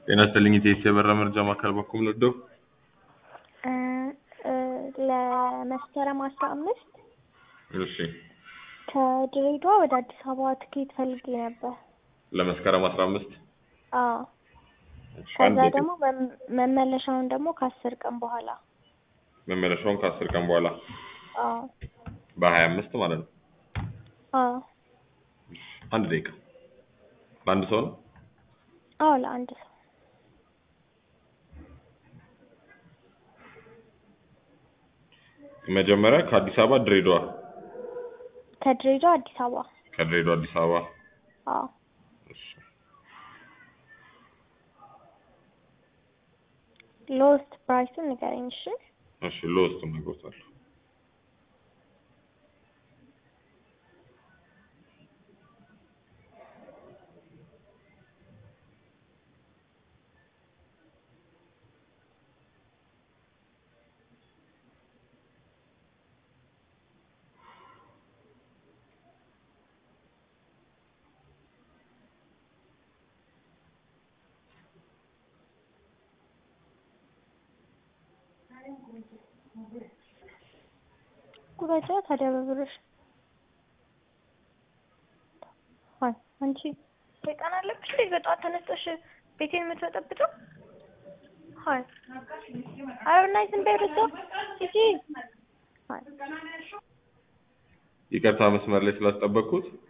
ጤና ይስጥልኝ ኢቴስ የበራ መርጃ ማዕከል በኩል ወደው እ እ ለመስከረም አስራ አምስት እሺ ከድሬዳዋ ወደ አዲስ አበባ ትኬት ፈልጌ ነበር። ለመስከረም አስራ አምስት አዎ እሺ፣ ከዛ አንድ ደግሞ መም- መመለሻውን ደግሞ ከአስር ቀን በኋላ መመለሻውን ከአስር ቀን በኋላ አዎ በሀያ አምስት ማለት ነው። አዎ አንድ ደቂቃ በአንድ ሰው ነው። አዎ ለአንድ ሰው መጀመሪያ ከአዲስ አበባ ድሬዳዋ፣ ከድሬዳዋ አዲስ አበባ ከድሬዳዋ አዲስ አበባ አዎ እሺ። ሎስት ፕራይሱን ንገረኝ እሺ እሺ ለውስጥ ነግሮታለሁ። ቁረጫ ታዲያ በብርሽ አይ አንቺ ሰይጣን አለብሽ እንዴ በጠዋት ተነስተሽ ቤቴን የምትበጠብጠው አይ ኧረ በእናትሽ ዝም በይ ወደዛ ሂጂ አይ ይቅርታ መስመር ላይ ስላስጠበቅኩት